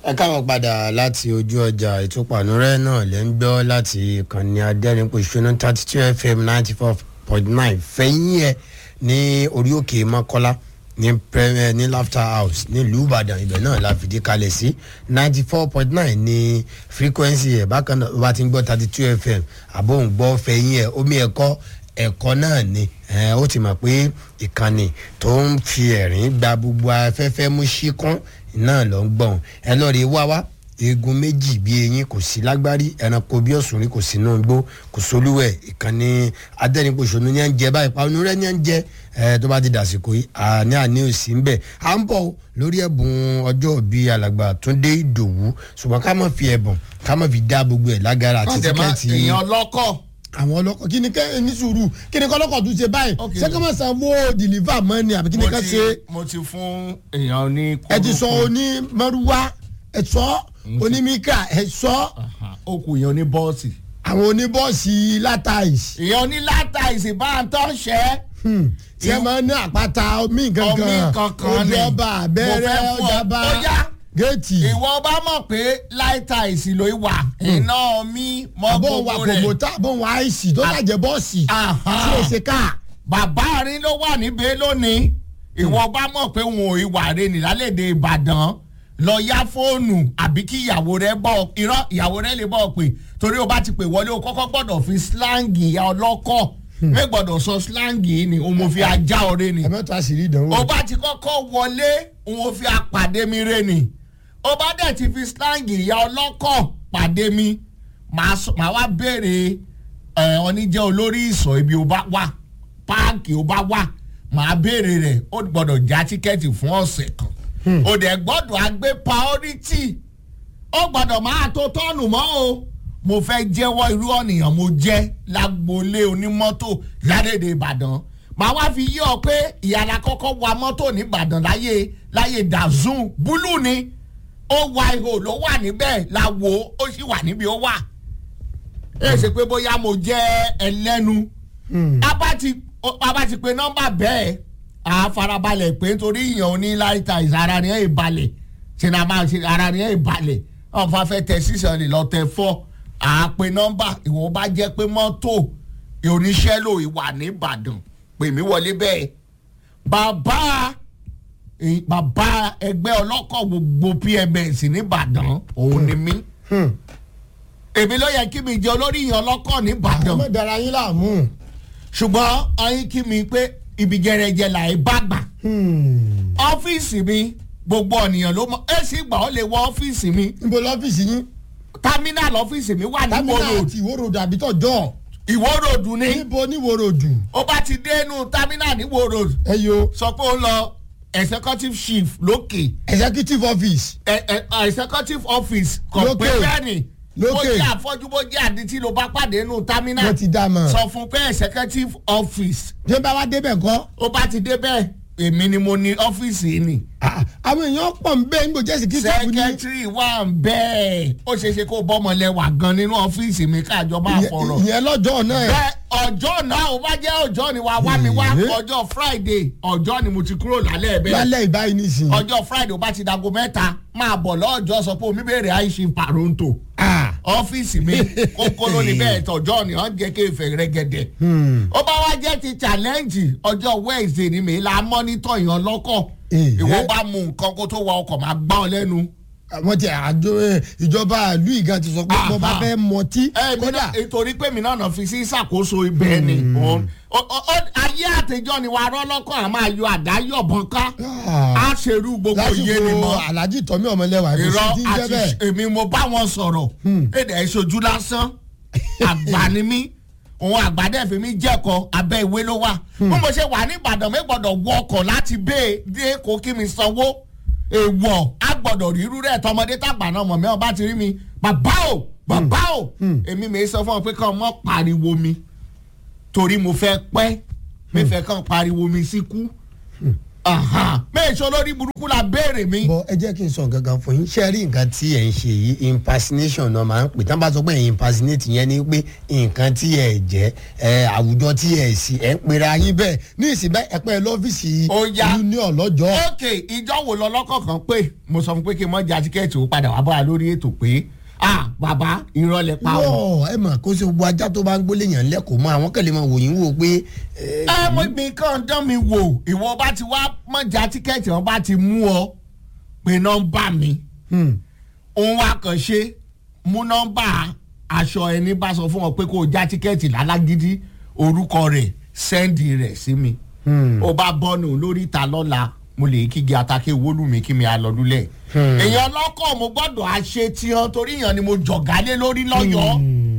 ẹ káwọn padà láti ojú ọjà ìtúpànúrẹ́ náà lẹ́ ń gbọ́ láti ìkànnì adẹ́rìnpọ̀ṣọ́nù thirty two fm ninety four point nine fẹ̀yìn ẹ̀ ní orí òkè mọ́kọ́lá ní premier ní laughter house nílùú ìbàdàn ibẹ̀ náà la fìdí kalẹ̀ sí ninety four point nine ní frequency ẹ̀ bákan náà bá ti ń gbọ́ thirty two fm àbóhùn gbọ́ fẹ̀yìn ẹ̀ omi ẹ̀kọ́ ẹ̀kọ́ náà ni ó ti mọ̀ pé ìkànnì tó ń fi ẹ̀rín gba gbogbo afẹ́fẹ́ mú síkún náà ló ń gbọ̀n ẹ lọ́ọ́ rí wá wá eegun méjì bíi eyín kò sí lágbárí ẹranko bí ọ̀sùnrin kò sí náà gbó kò sólúwẹ̀ ìkànnì adẹ́nipòṣónú ní à ń jẹ báyìí pàánù rẹ̀ ní à ń jẹ ẹ tó bá ti dàsìkò yìí àní àní òsì ń bẹ̀ à ń bọ̀ lórí ẹ̀bùn ọjọ́ bíi alàgbà túndé ìdòwú ṣùgbọ́n ká má fi ẹ̀bùn ká má fi dá gbogbo ẹ̀ lágara àti tíkẹ́ẹ̀tì èèyàn lọ́kọ̀ àwọn ọlọ́kọ̀ kí ni kẹ́ ní sùúrù kí ni kọ́lọ́kọ̀ tún ṣe báyìí ṣé kí wọ́n san owó dìlífà mọ́ni àbí kí ni ká ṣe. mo ti fún èèyàn ní. ẹ ti sọ oní mọ́rúwá ẹ sọ onímíkà ẹ sọ. ó kù èèyàn ní bọ́ọ̀sì. àwọn oníbọ́ọ̀sì látàìsì. èèyàn ní látàìsì bá ń tọ́ ṣẹ́. tí ẹ máa ń ní àpáta omi kankan omi kankan ni ojú ọba abẹ́rẹ́ mo fẹ́ fún ọ. ọjàba ó yá géètì. ìwọ bá mọ̀ pé látàìsì ló wà iná mi mọ́ àbọ̀ wa gbogbo rẹ̀. kòmòtà àbọ̀ wa àìsì tó dàjẹ́ bọ́ọ̀sì Aha. tí èsè ká. bàbá rin ló wà níbẹ̀ lónìí ìwọ bá mọ̀ pé wọn ò ìwà rẹ̀ ní lálẹ́dẹ̀ ìbàdàn lọ yá fóònù àbí kí ìyàwó rẹ bọ̀ irọ́ ìyàwó rẹ lè bọ̀ pé torí o bá ti pè wọlé o kọ́kọ́ gbọ́dọ̀ fi slangi ìyá ọlọ́kọ̀ mẹ gbọ́dọ̀ sọ slangi yìí ni òun mo fi ajá ọ̀rẹ́ ni ẹ mẹ́ta àṣírí ìdánwò. o bá ti kọ́kọ́ wọlé òun fi apàdé mi rẹ ni o bá dẹ̀ ti fi slangi ìyá ọlọ́kọ̀ pàdé mi màá sọ- màá wá béèrè ẹ oníjẹ́ olórí ìsọ̀ ibi ó bá wà páàkì ó bá wà màá béèrè rẹ̀ ó gbọ́dọ̀ já tíkẹ́ẹ̀tì fún ọ̀sẹ̀ kan ó dẹ̀ gbọ́dọ̀ àgbé priority ó gbọ́dọ̀ máa tó tọ́ọ̀nù mọ́ o mo fẹ́ jẹ́wọ́ irú ọ̀nìyàn mo jẹ́ lágboolé onímọ́tò ládèdè ìbàdàn màá wá fi yí ọ pé ìyàrá kọ́kọ́ wa mọ́tò nìbàdàn láyé láyé dazun búlù ni ó wa ihò ló wà níbẹ̀ la wo ó sì wà níbi ó wà ẹ ṣe pé bóyá mo jẹ́ ẹlẹ́nu abá ti abá ti pe nọ́mbà bẹ́ẹ̀ a farabalẹ̀ pé nítorí ìyàn oní láìta ìsara ni ẹ̀ ìbalẹ̀ ṣe ni a máa ṣe ara ni ẹ̀ ìbalẹ̀ wọn fà fẹ́ tẹ sísan lè lọ tẹ fọ́ a pe nọ́mbà ìwọ bá jẹ́ pé mọ́tò oníṣẹ́ lò ìwà nìbàdàn pè mí wọlé bẹ́ẹ̀ bàbá eh, bàbá ẹgbẹ́ ọlọ́kọ̀ gbogbo pms nìbàdàn òun ni mí èmi ló yẹ kí mi jẹ olórí ìyàn ọlọ́kọ̀ nìbàdàn ọmọ ìdára yín láàmú. ṣùgbọ́n ọyìn kí mi pé ibi jẹrẹjẹ là ẹ bá gbà ọ́fíìsì mi gbogbo ọ̀nìyàn ló mọ ẹ sì gbà ó lè wọ ọ́fíìsì mi níbo lọ́fíìsì yín. támínàlì ọ́fíìsì mi wà ní támínà ìwó road àti ìwó ròdù àbí tọ̀jọ́. ìwó road ní níbo ní ìwó ròdù. ó bá ti dé inú támínà ní ìwó road ẹ yo sọ pé ó lọ executive chief lókè executive office. ẹ- ẹ- executive office kò Lókè. pé bẹ́ẹ̀ ni bó Lókè. jẹ́ àfọ́jú bó jẹ́ àdìtí ló bá pàdé inú támínà wọ́n ti dá a mọ̀. sọ fún pé executive office ṣé bá wa débẹ̀ kọ́. ó bá ti dé bẹ́ẹ̀ èmi ni mo ní ọ́fíìsì yìí ni. Ah, àwọn èèyàn pọ̀ ń bẹ́ẹ̀ níbo jẹ́ security ní. sẹkẹtiri wà ń bẹ́ẹ̀ ó ṣeé ṣe kó bọ́mọlẹ́wà gan nínú ọ́fíìsì mi káàjọ máa fọ̀rọ̀. ìyẹn lọ́jọ́ náà. bẹ́ẹ̀ ọjọ́ náà ó bá jẹ́ ọjọ́ ni wàá wá mi wá Èé. ọjọ́ friday ọjọ́ ni mo ti kúrò lálẹ́ bẹ́ẹ̀ lálẹ́ ìbáyìí nísìnyí. ọjọ́ friday ó bá ti dago mẹ́ta máa bọ̀ lọ́jọ́ sọ pé omi béèrè àìsí paronto Ah. ọ́fíìsì mi kókó ló ní bẹ́ẹ̀ tọ̀jọ́ ni wọ́n jẹ́ kí èfè rẹ́gẹ̀dẹ̀. ó bá wá jẹ́ ti challenge ọjọ́ wednesday ni mi la mọ́nítọ̀ yàn lọ́kọ̀ Eh, ìwọ eh. bá mu nǹkan kó tó wa ọkọ̀ máa gbá ọ lẹ́nu. àwọn tí àjọ ẹ, ìjọba ìlú ìgan ti sọ pé Aha. bọ́ bá fẹ́ mọtí. ẹ mi náà nítorí pé mi náà nà fi sí ìṣàkóso ibẹ̀ ni òun- ó- ó- ó- ayé àtijọ́ ni wàá rọ́lọ́kọ̀ àmọ́ ayọ̀ àdáyọ̀bọ̀n ká Ah. á ṣerú gbogbo iye ni mọ́ lásìkò alhaji tọ́mí ọmọlẹ́wà kò irọ́ sí ti ń jẹ́ àti bẹ́ẹ̀. èmi mo bá wọn sọ̀rọ̀ èdè ìṣojú lásán àgbà ni mí òun àgbàdẹ fi mí jẹ́kọ̀ abẹ́ ìwé ló wà bí mo ṣe wà ní ìbàdàn mi gbọ́dọ̀ wọ ọkọ̀ láti bẹ́ẹ̀ dé kó kí mi sanwó èèwọ̀ á gbọ́dọ̀ rírú rẹ̀ tọmọdé tàgbà náà mọ̀ mẹ́wọ́n bá ti rí mi bàbá o bàbá o èmi mi sọ fún ọ pé kàn mọ́ pariwo mi torí mo fẹ́ pẹ́ mi fẹ́ kàn pariwo mi síkú méèṣó lórí burúkú la béèrè mi. bọ ẹ jẹ́ kí n sọ nǹkan kan fún yín ṣé ẹ rí nǹkan tí ẹ̀ ń ṣe yìí impersonation náà máa ń pè tán bá sọ pé ẹ̀ impersonate yẹn ni pé nǹkan tí ẹ̀ jẹ́ ẹ̀ àwùjọ tí ẹ̀ sì ẹ̀ ń pera yín bẹ́ẹ̀ ní ìsìn bẹ́ẹ̀ ẹ pẹ́ lọ́fíìsì Ó yá. union lọ́jọ́ ok ìjọ wo lọ lọ́kọ̀ kan pé mo sọ fún pé kí n mọ ja tíkẹ́ẹ̀tì ó padà wá bá a lórí ètò pé ah bàbá ìrọ̀lẹ́ pa ọ́. wọ́ọ̀ ẹ mọ̀ kó ṣe gbogbo ajá tó bá ń gbólé yàn lẹ́kọ̀ọ́ mọ́ àwọn kẹ́lẹ́ máa wò yín wò pé ẹ, ẹ mo mi kàn dán mi wò ìwọ bá ti wá mọ ja tíkẹ́ẹ̀tì wọn bá ti mú ọ pé nọ́mbà mi hmm, òun wá kàn ṣe mú nọ́mbà aṣọ ẹni bá sọ fún ọ pé kó o já tíkẹ́ẹ̀tì lálágídí orúkọ rẹ̀ sẹ́ndì rẹ̀ sí mi hmm. ó bá bọ́nu lórí ìta lọ́la mo lè kígi atake wólú mi kí mi alọ́dúnlẹ̀. Hmm. èèyàn lọ́kọ̀ mo gbọ́dọ̀ àṣe tiyan torí èèyàn ni mo jọ̀gálé lórí lọ́yọ̀ọ́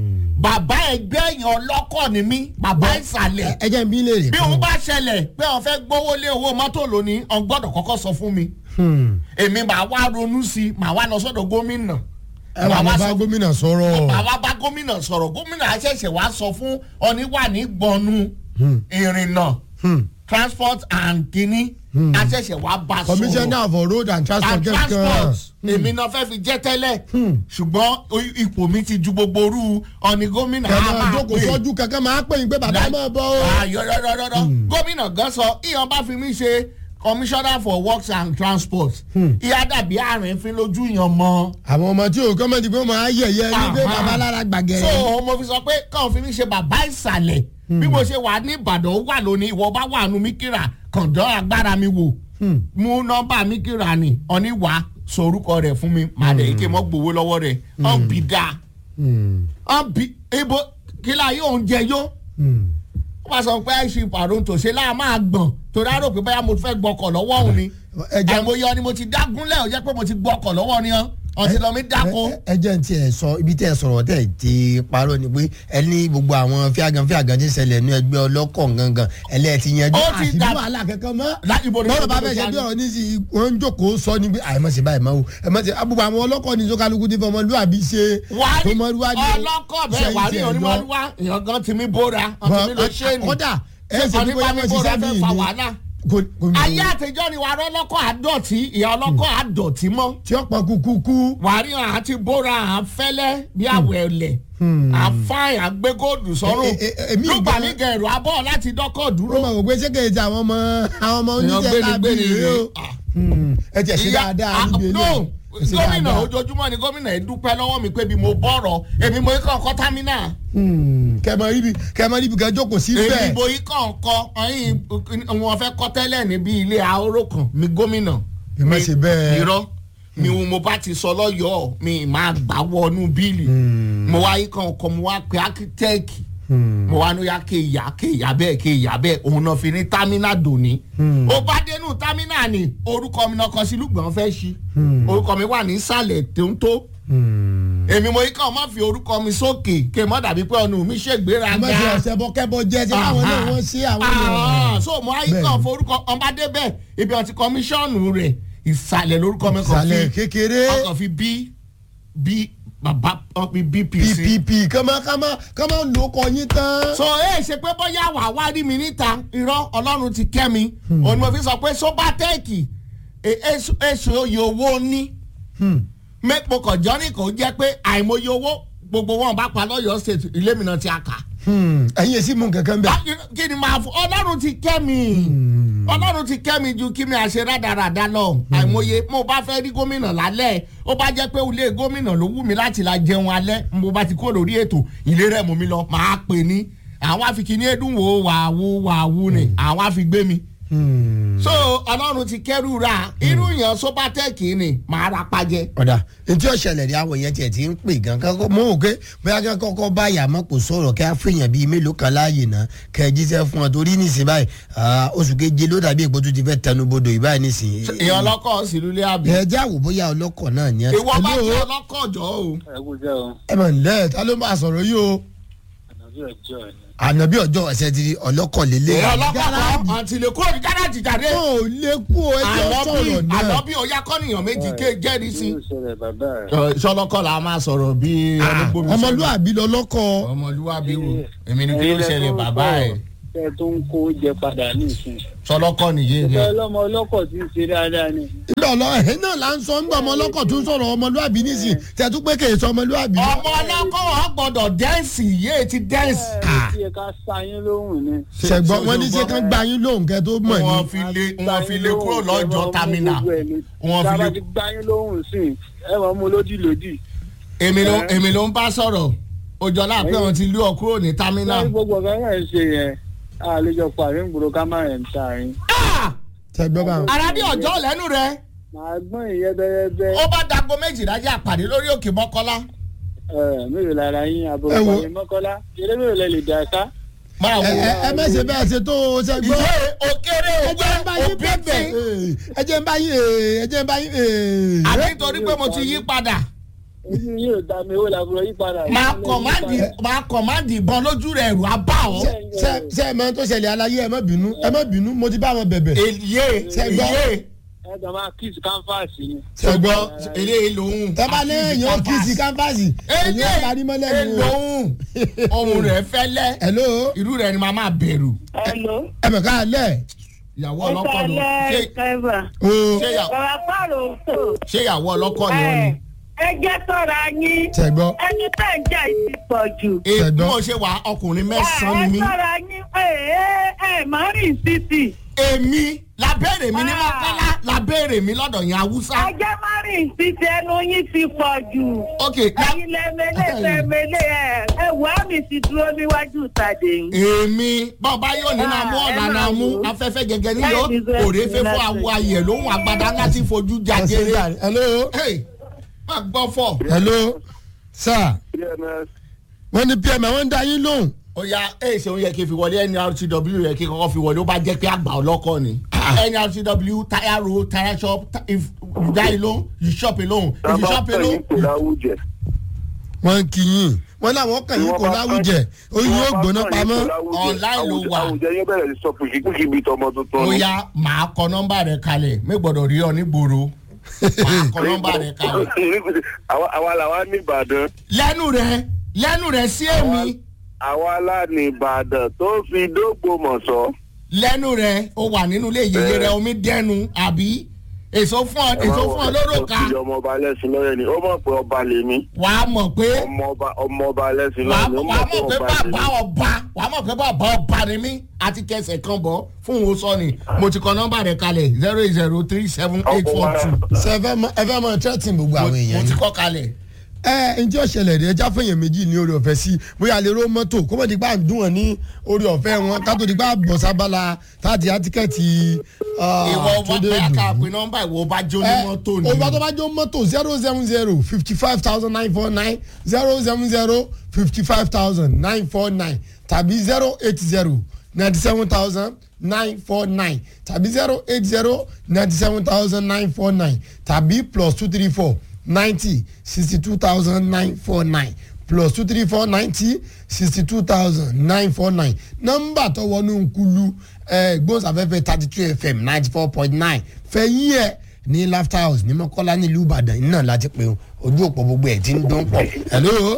bàbá ẹgbẹ́ èèyàn lọ́kọ̀ ni mí bàbá ìsàlẹ̀ ẹ jẹ́ n bí léèrè bí kan. òun bá ṣẹlẹ̀ pé òun fẹ́ gbówó lé owó mọ́tò lónìí òun gbọ́dọ̀ kọ́kọ́ sọ fún mi Hmm. èmi màá wá ronú sí i màá wá lọ sọ́dọ̀ gómìnà ẹ wà Màá ní bá sọ- gómìnà sọ̀rọ̀ màá wá bá gómìnà sọ̀rọ̀ gómìnà àṣẹ̀ṣẹ̀ wá sọ fún ọ̀níwà ní gbọ̀nù Hmm. ìrìnnà Hmm. transport and kini àṣẹ̀ṣẹ̀ wá bá sọ̀rọ̀ commissioner for road and transport and kẹ́kẹ́ transport èmi náà fẹ́ fi jẹ́ tẹ́lẹ̀ ṣùgbọ́n o- ipò mi ti ju gbogbo orú ọ̀ní gómìnà á kẹ̀mọ́ máa jókòó pè. sọ́jú kankan máa pè yín pé bàbá Like- máa bọ́ o. Ah, yọ̀rọ̀rọ̀rọ̀ gómìnà gan sọ ìyàn bá fi mí ṣe commissioner for works and transport ìyá dàbí àárín fi lójú yàn mọ́ àwọn ọmọ tí o kọ́mọ̀tì pé máa yẹ̀yẹ́ ní pé Aha. bàbá lára gbàgẹ̀rẹ̀. so mo fi sọ pé káwọn fi mí ṣe bàbá ìsàlẹ̀ bí mo ṣe wà ní ìbàdàn ó wà lónìí ìwọ bá wà nù mí kíra kàndán agbára mi wò mú nọ́mbà mi kíra ni ọ̀ní wà sọ orúkọ rẹ̀ fún mi màá dẹ̀ ike mọ́ gbowó lọ́wọ́ rẹ̀ ọ̀n bì dáa Hmm. ọ̀n bì ibo kílà yóò ń jẹ yó Hmm. ó bá sọ pé àìsí ìpàrọ̀ tòṣe láà máa gbọ̀n torí àrò pé báyà mo fẹ́ gbọ́kọ̀ lọ́wọ́ òun ni ẹ jẹ́- àìmọye ọ ni mo ti dágúnlẹ̀ ò jẹ́ pé mo ti gbọ́kọ̀ lọ́wọ́ ni ọ́ ọtí lọ́mí dáko. ẹ- ẹ jẹ́ n tiẹ̀ sọ ibi tẹ́ ẹ sọ̀rọ̀ tẹ́ ẹ ti parọ́ ni pé ẹ ní gbogbo àwọn fíàgàn fíàgàn ti ṣẹlẹ̀ ní ẹgbẹ́ ọlọ́kọ̀ gangan ẹlẹ́ ti yanjú Ó ti àṣìbí dà- wàhálà kankan mọ́. La- ibo ni- bọ́lá bá ibo fẹ́ ni- ṣe bí ọ̀rọ̀ ní sí wọ́n ń jókòó sọ ni pé àìmọ̀ sí báyìí máa wò ẹ mọ̀ sí abúgbò àwọn ọlọ́kọ̀ ní sọ́kàlùkù ti fọmọlúwàbí ṣe wàá rí fọmọlúwàbí ọlọ́kọ̀ bẹ́ẹ̀ wàá rí onímọ̀lúwà èèyàn gan ti mí bóra ọtí mi ló ṣe ni kódà ẹ ṣe bí ọtí bóyá mi wọ́n bóra ṣiṣẹ́ fẹ́ bí fa ìní wàhálà. kò kò ní ayé àtijọ́ ni wàá rọ́lọ́kọ̀ àdọ̀tí ìyá ọlọ́kọ̀ àdọ̀tí mọ́ tí ó pọ̀ kúkúkú. wàá rí àwọn àti bóra à ń fẹ́lẹ́ bí àwẹ̀ ẹ̀lẹ̀ àfáì àgbégóòdù sọ́rùn E- e- e- èmi lùgbà gan- mi gẹ̀rù abọ́ láti dọ́kọ̀ ó dúró. máa wò pé ṣé kèé ti àwọn ọmọ àwọn ọmọ èèyàn oníṣẹ́ lábí gbénigbéni rèé rèé o. Hmm. ẹ tiẹ̀ ṣe Ìyá- dáadáa ah, níbi no, eléyìí. Ẹ ṣe gómìnà dáadáa. ojoojúmọ́ ni gómìnà ẹ̀ dúpẹ́ lọ́wọ́ mi pé bí mo bọ̀rọ̀ èmi mo kàn kọ́ támínà Hmm. kẹmọ ibi kẹmọ ibi kan jókòó sí èmi bẹ́ẹ̀. mo kàn kọ́ ọyìn wọn fẹ́ kọ́ tẹ́lẹ̀ níbi ilé ahóró kan mi gómìnà Bí má ṣe bẹ́ẹ̀. irọ́ mi ò mo bá ti sọ lọ́yọ̀ọ́ mi máa gbà wọnú bíìlì mo wá yí kan kọ́ mo wá pe akitẹ́ẹ̀kì mo wá ní ya kéèyà kéèyà bẹ́ẹ̀ kéèyà bẹ́ẹ̀ òun náà fi ní támínà dòní. ó bá dénú támínà ni orúkọ mi náà kọ sí lùgbọ́n fẹ́ ṣí orúkọ mi wà ní ìsàlẹ̀ tó ń tó Hmm. èmi mo yí kan má fi orúkọ mi sókè kí n má dàbí pé ọ̀nà mi ṣègbéraga. má ṣe ọ̀sẹ̀ bọ kẹ́bọ jẹ́ ṣe káwọn náà wọ́n ṣe àwọn Ah, ènìyàn. so mo ayé kan forúkọ ọba débẹ̀ ibi ọtí kọmíṣọ́ọ̀nù rẹ̀ ìsàlẹ̀ lórúkọ mi kan ìsàlẹ̀ fi kékeré ọkàn fi bí bí bàbá ọ̀pẹ bpc. ppp kọ́mọ kọ́mọ kọ́mọ ló kọ yín tán. so ẹ ṣe pé bóyá wà wá rí mi níta irọ́ ọlọ́run ti kẹ́ mi òun ni mo fi sọ pé sobatẹ́ẹ̀kì èso oyè owó ní Hmm. mẹ́pọ̀ kọ̀jọ́rì kò jẹ́ pé àìmọye owó gbogbo wọn bá pa lọ́yọ̀ọ́ state ilé mi náà ti àkà. Hmm. ẹ̀yin èsì mú kankan bẹ́ẹ̀. Ah, kí ni màá fọ ọlọ́run ti kẹ́ mi ọlọ́run ti kẹ́ mi ju kí mi àṣẹ rádaràda lọ àìmọye mo bá fẹ́ rí gómìnà lálẹ́ ó bá jẹ́ pé ilé gómìnà ló wù mí láti la jẹun alẹ́ mo bá ti kó lórí ètò ilé rẹ̀ mú mi lọ màá pè ní àwọn afikini edun wo wàáwú wàáwú ni àwọn afi gbé mi Hmm. so ọlọ́run ti kẹ́rù ra irú yẹn sobatẹ́ẹ̀kì ni màá ra pàjẹ́. ọ̀dà ntí ọ̀ṣẹ̀lẹ̀ rí àwọn yẹn tiẹ̀ ti ń pè gan kankan mọ́ òkè bóyá kí wọ́n kọ́kọ́ bá yàmọ́ kò sọ̀rọ̀ kí wọ́n fèèyàn bíi mélòó kan láàyè náà kẹ́ ẹ jíṣẹ́ fún wọn torí nísìnyí báyìí ah, oṣù keje ló dàbí èpo tó ti fẹ́ tẹnubodò ìbáyìí nísìnyí. èèyàn ọlọ́kọ̀ sílùú lé àbí. ẹ jẹ́ àwò bóyá ọlọ́kọ̀ náà ni ẹ. ìwọ bá Hello? jẹ́ ọlọ́kọ̀ jọ o. ẹ kú jẹ́ o ẹ mọ̀ nílẹ̀ ta ló máa sọ̀rọ̀ yìí o. ànàbí ọjọ́ ẹ̀ ànàbí ọjọ́ ọ̀sẹ̀ ti di ọlọ́kọ̀ lélẹ̀. èèyàn ọlọ́kọ̀ kan àti lè kúrò ní gáràjì jáde. ó lè kú o ẹjọ́ àlọ́bí sọ̀rọ̀ náà. àlọ́bí ọ̀yá kọ́nìyàn méjì ké jẹ́rìí sí. kí ló ṣẹlẹ̀ bàbá rẹ̀ sọlọ́kọ̀ la máa sọ̀rọ̀ bí ọmọlúwàbí lọlọ́kọ̀ ọmọlúwàbí wo èmi ni kí ló ṣẹlẹ̀ bàbá ẹ̀. tẹ tó ń kó jẹ padà nísìn. sọlọ́kọ́ nìyé ìfẹ́ rẹ̀ ọlọ́mọ ọlọ́kọ̀ tí ń ṣe dáadáa ni. ìgbà ọlọ ẹ̀hìn náà là ń sọ ńgbà ọmọ ọlọ́kọ̀ tó ń sọ̀rọ̀ ọmọlúàbí nísìn tẹ̀tú pé kèé sọ ọmọlúàbí. ọmọ ọlọ́kọ́ wọn gbọ́dọ̀ dẹ́ǹsì yé ti dẹ́ǹsì. ẹ ẹ tiẹ̀ ká sáyín lóhùn ni. ṣẹ̀gbọ́n wọn ní ṣé kán gba yín lóhùn kẹ́ tó mọ̀ ní. wọ́n fi lé wọ́n fi lé kúrò lọ́jọ́ tamina wọ́n fi tábà lé ti gbá yín lóhùn sí i ẹ wọ́n mú lódì lódì. èmi ló èmi ló ń bá sọ̀rọ̀ òjọ́lá pé wọ́n ti lé ọ kúrò ní tamina. láti gbogbo ọ̀gá náà ṣe yẹn àlejò pàrí ń gbòòrò ká má rẹ̀ ń ta yín. ṣẹ̀gbọ́n bá arábí ọjọ́ lẹ́nu rẹ̀ màá gbọ́n ìyẹn bẹ́rẹ́bẹ́ ó bá dago méjìlá jẹ́ àpàdé lórí òkè mọ́kọ́lá. mélòó lára yín àbúrò Ẹ wo- pàrí mọ́kọ́lá eré mélòó lẹ lè dà ká. máa ẹ wo ẹ ẹ mẹ́sẹ̀ bẹ́ẹ̀ ṣe tó o ṣẹ̀gbọ́n. ìwé òkèrè ẹ jẹ́ ń bá òwe yín pẹ́pẹ́ òbíbẹ̀ ẹ jẹ́ ń bá yín ee, ẹ jẹ́ ń bá yín. ee. àbí nítorí pé mo ti yí padà ojú yìí ò dá mi owó làbúrò yí padà. máa kọ̀máàdì máa kọ̀máàdì ìbọn lójú rẹ̀ ẹ̀rù abá ọ́. ṣe ṣe ṣe ẹ mọ tó ṣẹlẹ̀ aláyé ẹ má bínú ẹ má bínú mo ti bá wọn bẹ̀bẹ̀. èyí Ṣẹ̀gbọ́n. èyí ẹ kàn máa kíìsì káńfàsì ni. ṣùgbọ́n eléyìí lòun. tẹ bá lé èèyàn kìsì kámpásì èyí ẹ parí mọ́lẹ̀ èyí ni o. lòun ohun rẹ̀ fẹ́lẹ́ hello irú rẹ̀ ni màá máa bẹ̀rù. Hello. ẹ mọ̀ ká lẹ̀ ìyàwó Ẹ ọlọ́kọ̀ ni kálẹ̀ ṣé Kẹ́fà. o ṣé ìyàwó- Bàbá Pààrọ̀ tó. ṣé ìyàwó ọlọ́kọ̀ ni ọ ni. Ẹ ẹ jẹ́ sọ́ra yín. ṣẹ̀gbọ́n Ẹni tẹ̀ ń jà yìí pọ̀ jù. èyí bí Ṣẹ̀gbọ́n. mo ṣe wà ọkùnrin Ẹ mẹ́sàn-án ni ẹ mí. sọ́ra yín. Ẹ ẹ ẹ má rìn títì. èmi labẹ́rẹ̀ mi ní Ah. mọ́kànlá labẹ́rẹ̀ mi lọ́dọ̀ yẹn haúsá. Ẹ jẹ́ má rìn títì ẹnu yín ti pọ̀ jù. ok Ẹyin lẹ́mẹ̀lẹ́ lẹ́mẹ̀lẹ́ ẹ̀ ẹ wà mí ti dúró níwájú ìtàdé yìí. èmi bọ́ọ̀bá yóò ní náà mú Ah, ọ̀la ẹ náà máa mú wò ó. afẹ́fẹ́ gẹ́gẹ́ nílò Ẹ ní sọ òré ẹ̀sìn fẹ́fọ́ láti- àwọ̀ ayẹ̀ lóhùn àgbàdá láti fojú ẹ ṣe jàgére. jàre. hello Hey, má gbọ́ fọ̀. hello sir wọ́n ní pm àwọn ń da yín lóhùn. ó yá èyí ṣe òun yẹ kí n fi wọlé nrtw yẹ kí n kọ́kọ́ fi wọlé ó bá jẹ́ pé àgbà ọlọ́kọ̀ ni. nrtw tire road tire shop ti- if you die alone you shop alone if you shop alone you wọ́n ń kí yín wọ́n láwọn kàn yín kò láwùjẹ oyin yóò gbóná pamọ́. Online ló wà. àwùjẹ yín bẹ̀rẹ̀ sí sọ pùkìpùkì bíi tọmọ tuntun. ó yá màá kọ nọ́mbà rẹ̀ kalẹ̀ mi gbọ́dọ̀ rí ọ nígboro màá kọ nọ́mbà rẹ̀ kalẹ̀. àwa àwa làwa ní ìbàdàn lẹ́nu rẹ̀ lẹ́nu rẹ̀ sí èmi àwa la ní ìbàdàn tó fi dógbòmọ̀ṣọ́. lẹ́nu rẹ̀ ó wà nínú ilé ìyẹyẹ rẹ̀ omi dẹnu àbí èso fún ọ èso fún ọ lóró ka ọmọ ọba lẹ́sìn lọ́yẹ̀ ni ó mọ̀ pé ọba lèmi wàá mọ̀ pé ọmọ ọba ọmọ ọba lẹ́sìn wàá lọ́yẹ̀ ni ó wàá mọ̀ mọ̀ pé pé ọba bàbá lèmi. ọba wàá mọ̀ pé bàbá ọba ni mí àti kẹsẹ̀ kan bọ̀ fún òun sọ ni mo ti kọ nọ́mbà rẹ̀ kalẹ̀ zero eight zero three seven eight four two ṣe ẹ fẹ́ mọ ẹ fẹ́ mọ threatening gbogbo àwọn mo èèyàn ti ni. kọ kalẹ̀. ẹ ǹjẹ́ ọ̀ṣẹ̀lẹ̀ rẹ̀ ẹja fẹ̀yàn méjì ní orí ọ̀fẹ́ sí bóyá lè ró mọ́tò kó mọ̀ dígbà ń dùn wọ́n ní orí ọ̀fẹ́ wọn kátó dígbà bọ̀ sábàlá táàtì àtìkẹ́tì ìwọ ọba bẹ́ẹ̀ ká pé nọ́mbà ìwọ ọba jó ní mọ́tò ni. ọba tó bá jó mọ́tò zero seven zero fifty five thousand nine four nine zero seven zero fifty five thousand nine four nine tàbí zero eight zero ninety seven thousand nine four nine tàbí zero eight zero ninety seven thousand nine four nine tàbí plus two three four ninety sixty two thousand nine four nine plus two three four ninety sixty two thousand nine four nine nọ́mbà tó wọnú nkulu ẹ gbósàfẹ́fẹ́ thirty two fm ninety four point nine fẹ̀yìn ẹ̀ ní laughter house ní mọ́kọ́lá nílùú ìbàdàn iná láti pé ojú òpó gbogbo ẹ̀ ti ń dún pọ̀ hello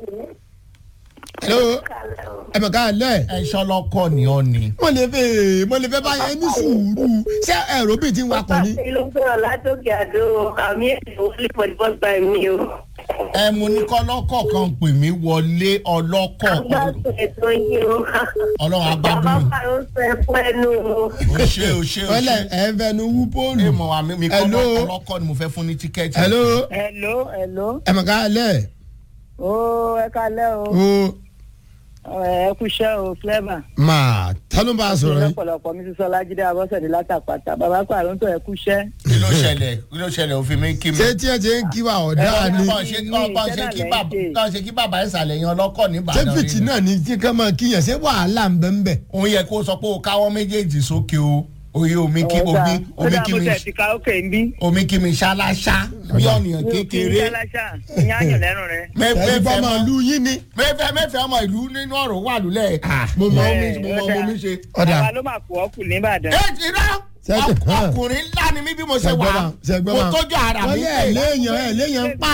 hello ẹ mọ̀ ká lẹ̀ ẹ ṣọlọ́kọ̀ ni ọ ni. mo lè fẹ́ mo lè fẹ́ báyẹn ní sùúrù ṣé ẹ̀rọ bíi ti ń wakọ̀ ni. Pàṣẹ ló ń sọ̀rọ̀ látòkè àdó àmì èdè wọlé for the first time mi o. ẹ mo ní kọ́lọ́kọ̀ kan pè mí wọlé ọlọ́kọ̀ Agbádùn ètò yìí o. ọlọ́run agbádùn Bàbá mi. Pààrọ̀ sọ ẹ̀kọ́ ẹnu o. o ṣe o ṣe o wọ́n lẹ̀ ṣe. ẹ̀ ń fẹnu wú ẹ póòlù. mọ̀ wá mi mi Hello? kọ́ ọlọ́kọ̀ ni mo fẹ́ fún ní tíkẹ́ẹ̀tì. hello Hello, hello. ẹ mọ̀ ká lẹ̀ Ó ẹ kalẹ́ o. o Ẹ kúṣẹ́ o, Flavour. máa ta ló ń bá a sọ̀rọ̀ yìí. lọ́pọ̀lọpọ̀ mi ti sọ Lájídé Abọ́sẹ̀dé látàpàtà. Bàbá Pààrọ̀ ń tọ́ ẹ kúṣẹ́. kí ló ṣẹlẹ̀ kí ló ṣẹlẹ̀ òfin mi kí mi. ṣé tí ẹ ti ń kí wa ọ̀dà ni bọ́n ṣe bọ́n ṣe kí bàbá bọ́n ṣe kí bàbá ìsàlẹ̀ yan ọlọ́kọ̀ ní ṣé ìbàdàn fìtì rí ni. náà ni tí ká máa kíyàn ṣé wàhálà ń bẹ́ ń bẹ̀. òun yẹ kó sọ pé o káwọ́ méjèèjì sókè o oye omi kí omi omi kí mi ti ka ókè ń bí. omi kí mi ṣáláṣá bí ọ̀nìyàn kékeré ìyá àyàn lẹ́nu rẹ. ẹni bá mẹ́fẹ́ máa mọ́ lu yín ni. mẹ́fẹ́ mẹ́fẹ́ ọmọ ìlú nínú ọ̀rọ̀ wà lulẹ̀ mo mọ omi mo mọ omi ṣe. ọ̀dà àwa ló máa kú ọkù nìbàdàn. ẹ ti rá Ṣé- hàn. ọkùnrin ńlá ni mí bí mo ṣe wà ṣẹgbọ́n ṣẹgbọ́n mo tójú ara mi wọ́n yẹ ẹ̀ léèyàn ẹ̀ léèyàn ń pa.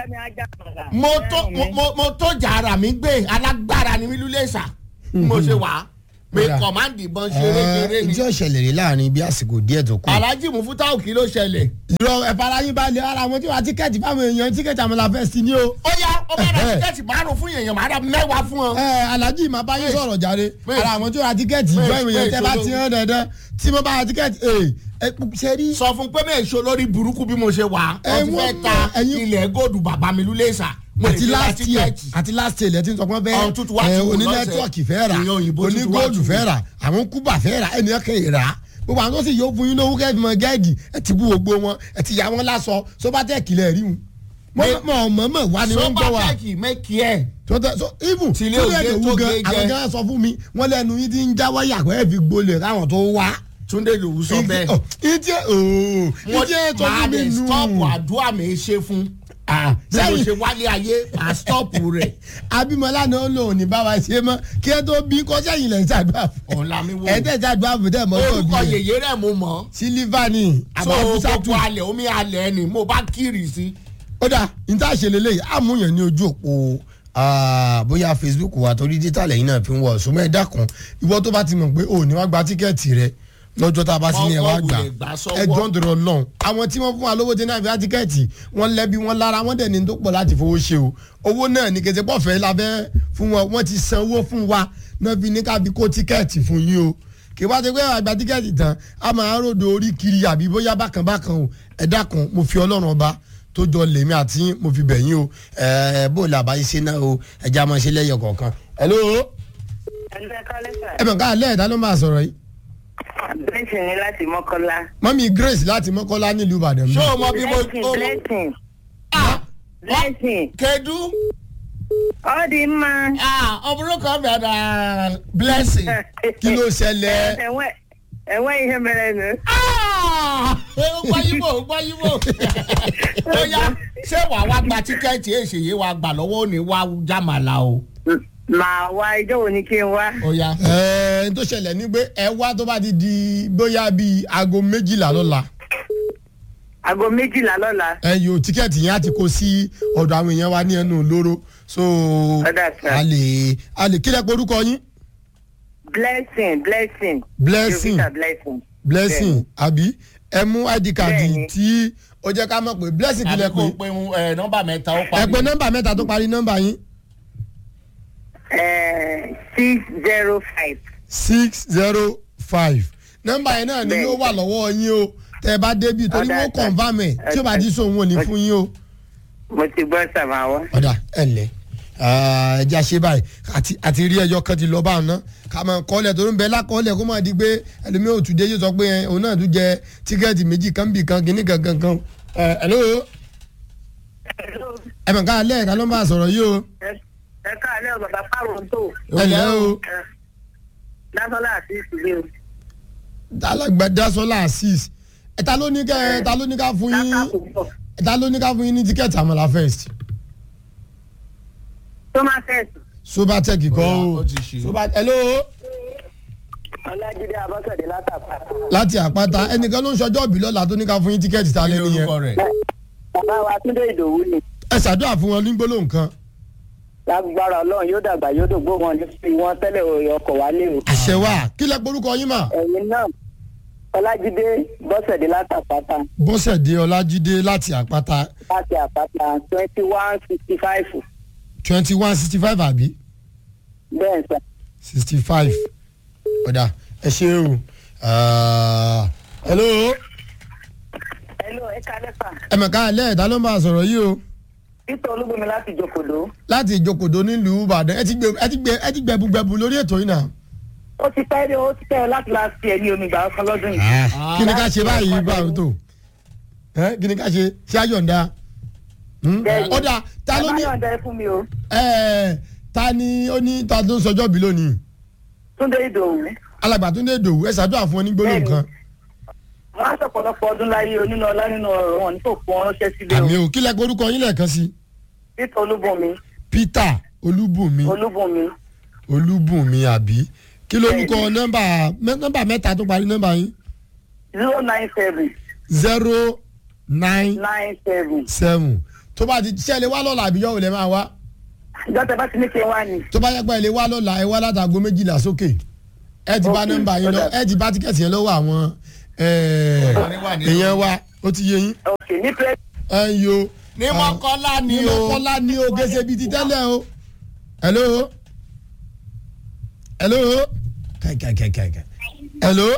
mo tó mo mo- mo tójú ara mi gbé alágbára ni mí lulẹ̀ sà bí mo ṣe wà mi Kódà. kọ̀mándì ìbọn ṣeré ṣeré ni. ìjọ ìṣẹ̀lẹ̀ rí láàrin bí àsìkò díẹ̀ tó kù. alhaji mufutau kí ló ṣẹlẹ̀. ìrọ̀ ẹ̀fara yín balẹ̀ ara àwọn tí wọ́n tíkẹ́ẹ̀tì fáwọn èèyàn tíkẹ́ẹ̀tì àmàlà fẹ́ sí ni o. ó yá ó bá ra Ẹ̀hẹ́. tíkẹ́ẹ̀tì márùn fún èèyàn máa ra mẹ́wàá fún ọ. ẹ alhaji máa bá yín sọ̀rọ̀ jáde Wait. ara àwọn tí wọ́n ra tíkẹ́ẹ̀tì ìjọ Wait, ìròyìn wait, tẹ́ bá olówó. ti hàn dandan tí mo bá ra tíkẹ́ẹ̀tì ẹ ẹ ṣe rí. sọ fún pé mẹ́ẹ̀ ṣo lórí burúkú bí mo ṣe wà Ẹ wọ́n ti wọ́n fẹ́ ta mọ̀, ẹ̀yin- ilẹ̀ góòdù bàbá mi lulẹ̀ṣà mo lè àti fi ra last year tíkẹ́ẹ̀tì. àti last year lẹ́tí sọ pé Ọ̀hún tuntun wá ti wò oní lọ́sẹ̀. nẹ́tíwọ̀kì fẹ́ rà Ìyẹn òyìnbó oní tuntun wá góòlù ti wò. fẹ́ rà àwọn kúbà fẹ́ rà ẹni ẹ̀kẹ́ yìí rà gbogbo àwọn tó sì yóò fún yín lówó kẹ́ẹ̀fì mọ gáàdì ẹ ti bú gbogbo wọn ẹ ti yà wọn lásọ sóbátẹ́ẹ̀kì lẹ̀ rí wọn. mọ̀ mọ̀ mọ̀ wá ni wọ́n ń gbọ́ wa sọ́pàtẹ́kì mẹ́kì ẹ̀ tọ́tẹ́ so even Tí ilé tí òde ilé tó ìdòwú gan gé àwọn jẹ. gan sọ fún mi wọ́n lẹ́nu yín ti ń já wáyà pé ẹ fi gbolẹ̀ káwọn tó wá. túndé lòwú sọ bẹ́ẹ̀. ìdí ooo ìdí ẹ̀ tó máa fún mi lè nù. stọ́ọ̀pù àdúrà mi ṣe fún Ah, bí mo sẹ́yìn ṣe wálé ayé máa stọ́ọ̀pù rẹ̀ abimọlá náà ó lò ní bá wa ṣe mọ kí ẹ tó bí kọjá yìí lẹ ń ṣàdúrà fún ọ̀la mi wò ẹ tẹ ṣàdúrà fún tẹ mọ tó orúkọ bí yèyé rẹ̀ mo mọ̀ sílífà ni so àbábúsá gbogbo tù alẹ̀ omi alẹ̀ ni mo bá kiri sí. ó dà níta ṣe lélẹ́yìí àmúyàn ní ojú òpó ah, bóyá facebook wa torí dítà lẹ́yìn náà fi ń wọ̀ ṣùgbọ́n ẹ dákun ìwọ tó bá ti mọ̀ pé ò ní wá gba tíkẹ́ẹ̀tì rẹ lọ́jọ́ tá a bá sí ní ẹ wá Ọkọ̀ gbà wulẹ̀ gbà sọ́wọ́. ẹ jọ́ ń dọ̀rọ̀ lọ́hùn àwọn tí wọ́n fún wa lówó tí náà fi wá tíkẹ́ẹ̀tì wọ́n lẹ́bi wọ́n lára wọ́n dẹ̀ ní tó pọ̀ láti fowó ṣe o owó náà ní kẹsẹ̀ pọ̀fẹ́ labẹ́ fún wọn wọ́n ti san owó fún wa náà fi ní ká fi kó tíkẹ́ẹ̀tì fún yín o kì í wá ti pé àgbà tíkẹ́ẹ̀tì tán a máa ròdò orí kiri àbí bóyá bákan bákan o ẹ dákun mo fi ọlọ́run ọba tó jọ lèmi àti yín, mo fi bẹ̀ yín o ẹ bó la bá yín ṣe náà o ẹ já máa ṣe lẹ́yọ̀ kọ̀ọ̀kan. hello ẹgbẹ́ kọ́lẹ́sà ẹ mọ̀ ká alẹ́ ẹ̀dá ló máa sọ̀rọ̀ yìí blessing ni láti mọ́kọ́lá. mọ́mí grace láti mọ́kọ́lá nílùú ìbàdàn mi. ṣé o mọ bí mo. blessing o- blessing Ah, blessing kedu all the man. ah, ọmọdé kan bẹ̀rẹ̀ blessing. kí ló ṣẹlẹ̀ ẹ̀wọ̀n ẹ̀wọ̀n ihe mere nù. Ah, ó gbọ́ yíbò ó gbọ́ yíbò. ó yá ṣé wàá wá gba tíkẹ́ẹ̀tì èṣèyí wa gbà lọ́wọ́ òní wá jàmàlà o. màá wá ijó wo ni kí n wá. ó yá. ẹ̀ẹ́n tó ṣẹlẹ̀ ní pé ẹ wá tó bá ti di bóyá bíi aago méjìlá lọ́la aago méjìlá lọ́la. ẹ yóò tíkẹ́ẹ̀tì yẹn á ti kó sí ọ̀dọ̀ àwọn èèyàn wa ní ẹnu lóró so Ọ̀dà sir. a lè a lè kílẹ̀ pé orúkọ yín blessing blessing. Blessing. Jovita blessing. blessing àbí ẹ mú id card Bẹ́ẹ̀ni. tí ó jẹ́ ká mọ̀ pé blessing àbí kílẹ̀ kò pé pe ẹ, nọ́mbà mẹ́ta ó ẹ parí. pé nọ́mbà mẹ́ta tó parí nọ́mbà yín six zero five. six zero five nọ́mbà yẹn náà ni Bẹ́ẹ̀ni. yóò wà lọ́wọ́ yín o tẹ́ ẹ bá débi torí Ọ̀dà wọ́n sir. confam ẹ̀ tí ó bá ti sọ òun ò ní fún yín o. mo ti gbọ́ sàmáwá. ọ̀dà ẹ̀ ǹlẹ́ ẹja ṣe báyìí àti àti rí ẹjọ́ kan ti lọ bá ọ̀nà ká máa kọ́lẹ̀ tó ń bẹ lákọ́lẹ̀ kó máa di pé ẹlòmíì ò tún dé yóò sọ pé ẹ, òun náà tún jẹ tíkẹ́ẹ̀tì méjì kan bì kan kìíní kan kan kan ẹ ẹ̀ló ẹ mọ̀ ká alẹ́ ẹ̀ka ló ń bá a sọ̀rọ̀ yìí o ẹ káàlẹ́ o bàbá pàrọ̀ tó. ẹ lẹ́ o lásánlá àti ìsìlẹ̀ o. alágbàdá sọlá asis ẹ ta ló ní ká ẹ ta ló ní ká fún yín lákàkùn bọ̀. ẹ ta ló ní ká fún yín ní tíkẹ́ẹ̀tì àmàlà first thomas ẹ̀sùn. sobatec kọ́ Ó o ti ṣe. sobatec ẹ̀ló ọlájídé abọ́sẹ̀dé látàpá. láti àpáta ẹnìkan ló ń ṣọjọ́ òbí lọ́la tó ní ká fún yín tíkẹ́ẹ̀tì ta kí lẹ́nu yẹn lorúkọ rẹ̀. bàbá wa túndé ìdòwú ni. ẹ ṣàdúrà fún wọn ní gbólóhùn kan. lágbára ọlọ́run yóò dàgbà yóò dògbò wọn ní fi wọn tẹ́lẹ̀ òye ọkọ̀ wálé o. àṣẹ wa kí lẹ porúkọ yín mà. ẹ̀yin náà ọlájídé bọ́sẹ̀dé látàpátá bọ́sẹ̀dé ọlájídé láti àpáta láti àpáta twenty one sixty five twenty one sixty five àbí bẹ́ẹ̀ sà. sixty five ọ̀dà ẹ ṣe o. Ah, hello hello ẹ kalẹ́ fà. ẹ mọ̀ ká alẹ́ ẹ̀dá ló ń bá a sọ̀rọ̀ yìí o títọ́ olúbomi láti jòkòdó. láti ìjókòdó nílùú ìbàdàn ẹ ti gbẹ ẹ ti gbẹ ẹ ti gbẹbugbẹbu lórí ètò yìí náà. ó ti pẹ́ dé ó ti pẹ́ láti láti fi ẹ̀mí omi gbà ọkàn lọ́dún yìí. kí ni ká ṣe báyìí báwo tó ẹ kí ni ká ṣe ṣé àyọ̀ǹda Hmm? Bẹ́ẹ̀ni. ọ̀dà ta ló ní bàbá yọ̀ǹda ẹ fún mi o. ẹ ta ni ó ní ta ló ń sọjọ́ bí lónìí túndé ìdòwú. alàgbà tó ń dé dòwú ẹ ṣàdúrà fún ọ ní gbólóhùn Bẹ́ẹ̀ni. kan wọ́n á sọ̀pọ̀lọpọ̀ ọdún láyé onínú ọlá nínú ọ̀rọ̀ wọn ní kò fún ọ ránṣẹ́ sílé o. àmì ò kílẹ̀ pé orúkọ yín lẹ́ẹ̀kan sí títọ́ olúbomi peter olúbùnmi olúbomi olúbùnmi àbí kí lórúkọ nọ́mbà mẹ́- nọ́mbà mẹ́ta tó parí nọ́mbà yín zero nine seven zero nine nine seven. seven tó bá ti ṣe ẹ lè wá lọ́la àbíyọ́ ò lè máa wá ìjọ tẹ bá ti ní kí n wá ni. tó bá yẹ pé ẹ lè wá lọ́la ẹ wá látàgọ́ méjìlá sókè ẹ ti bá nọ́mbà yín lọ ẹ ti bá tíkẹ́ẹ̀tì yẹn lọ́wọ́ àwọn eh, èèyàn wa ó ti yé yín ok ní pẹ́ ẹ ń yo ní mọ́kànlá ni ní o mọ́kànlá ní o gẹ́sẹ̀ bíi ti tẹ́lẹ̀ o hello hello kai kai kai kai kai hello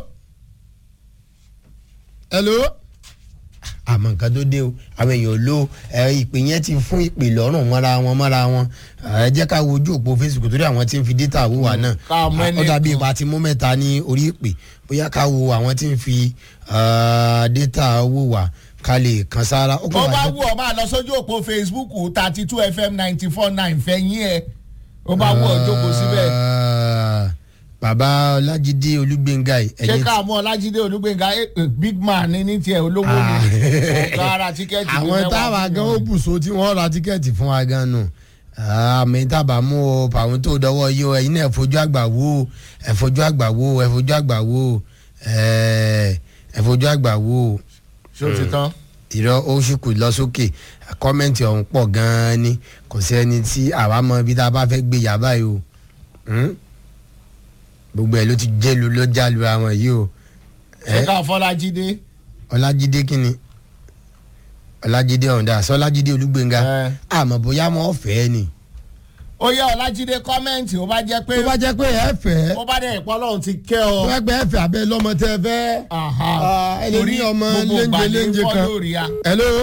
hello àmọ́ nǹkan tó dé o àwọn èèyàn ló ẹ ìpè yẹn ti fún ìpè lọ́rùn mọ́ra wọn mọ́ra wọn ẹ jẹ́ ká wo ojú òpó facebook torí àwọn tí ń fi data wò wá náà ká mọ ẹni ó dàbí kan. ipa ti mú mẹ́ta ní orí ìpè bóyá ká wo àwọn tí ń fi ah, data wò wá ká lè kan sára. ó bó kàn wá bá jẹ́- wù ọ máa lọ sójú òpó facebook thirty two fm ninety four nine fẹ̀yìn ẹ̀ ó bá wù ọ jókòó síbẹ̀ Ah, bàbá ọlájídé olúgbéngà yìí, ṣé ẹ̀yin ká mú ọlájídé olúgbénga eh, eh, big man ní ní tiẹ̀ olówó ni Ah. ọ̀gá ara tíkẹ́ẹ̀tì ní àwọn mẹ́wàá táwa fún gan ó yàn. bùsọ tí wọ́n ra tíkẹ́ẹ̀tì fún wa gan nù àmì tábà mú o pàwọn tó dọwọ́ yìí o ẹ̀yin náà ẹ fojú àgbà wò ó ẹ fojú àgbà wò ó ẹ fojú àgbà wò ó ẹ ẹ fojú àgbà wò ó ṣé o ti tán. ìrọ oṣù kù lọ sókè kọ́mẹ́ǹtì ọ̀hún pọ̀ gan-an ni kò sí ẹni tí àwa mọ ibi tá a bá fẹ́ gbé yà báyìí o Hmm? gbogbo ẹ̀ ló ti jẹ́ lu ló já lu àwọn yìí o ṣé ká fọlájídé. ọlájídé kínni ọlájídé ọ̀ǹda sọ ọlájídé olúgbénga Ẹ. àmọ́ bóyá mo fẹ́ ni. ó yẹ ọlájídé kọ́mẹ́ǹtì ó bá jẹ́ pé tó bá jẹ́ pé ẹ fẹ́ ó bá dẹ̀ ìpọ́ lọ́hùn ti kẹ́ ọ. tó bá gbé ẹ fẹ́ abẹ́ lọ́mọ tẹ́ ẹ fẹ́. Aha. Ah, ẹ lè ní ọmọ gbogbo léńjẹ ìgbà ní léńjẹ fọ́ kan. lórí a. hello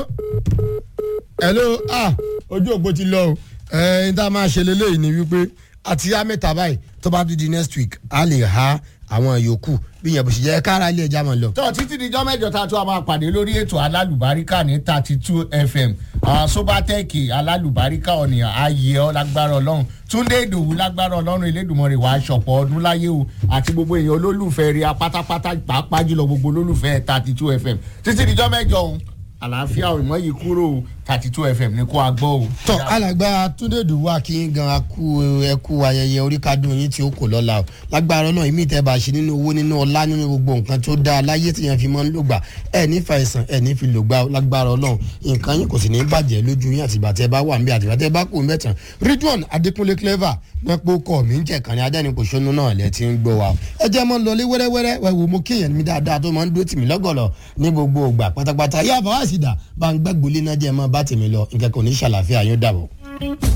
hello ah ojú òpó ti lọ o ẹ ẹ tá a máa ṣe leléyìí ni wípé àti á mẹ́ta báyìí tó bá tún di next week a lè ha àwọn yòókù bí yẹn bó ṣe jẹ́ kára ilé ẹja máa lọ. tó títí dijọ́ mẹ́jọ tá a tún a máa pàdé lórí ètò alálùbáríkà ní thirty two fm àwọn sobatẹ́ẹ̀kì alálùbáríkà ọ̀nìyàn ayé ọ lágbára ọlọ́run túndé ìdòwú lágbára ọlọ́run elédùnmọ́rẹ́ wàá ṣọ̀pọ̀ ọdún láyé o àti gbogbo èèyàn olólùfẹ́ rí a pátápátá pàápàá jùlọ gbogbo olólùfẹ́ thirty two fm títí dijọ́ mẹ́jọ òun àlàáfíà òmò yìí kúrò thirty two fm ní kó a gbọ́ o. tọ alàgbà túndé dùwà kí n gan akú ẹkú ayẹyẹ oríkádùn yín tí ó kò lọ́la o lágbára náà ìmí ìtẹ́ bá ṣe nínú owó nínú ọlá nínú gbogbo nǹkan tó dáa láyé tí yẹn fi máa ń lògbà ẹ ní fàìsàn ẹ ní fi lògbà o lágbára ọlọ́run nǹkan yín kò sì ní bàjẹ́ lójú yín àtìgbà tẹ́ bá wà ń bí àtìgbà tẹ́ bá kú mẹ́tàn ridwan adékúnlé clever mẹ́pọ̀ kọ́ mi ń jẹ́ kàn ní adẹ́nipòṣónú náà lẹ́ ti ń gbọ́ wa o ẹ jẹ́ mọ́ lọlé wẹ́rẹ́wẹ́rẹ́ wẹ́ wo mo kéèyàn mi dáadáa tó máa ń dúró tì mí lọ́gọ̀lọ̀ ní gbogbo ògbà pátápátá yá àbáwá sì dà bá ń gbàgbólé náà jẹ́ mọ́ bá tèmi lọ nǹkan kò ní ṣàlàfíà yóò dàbọ̀.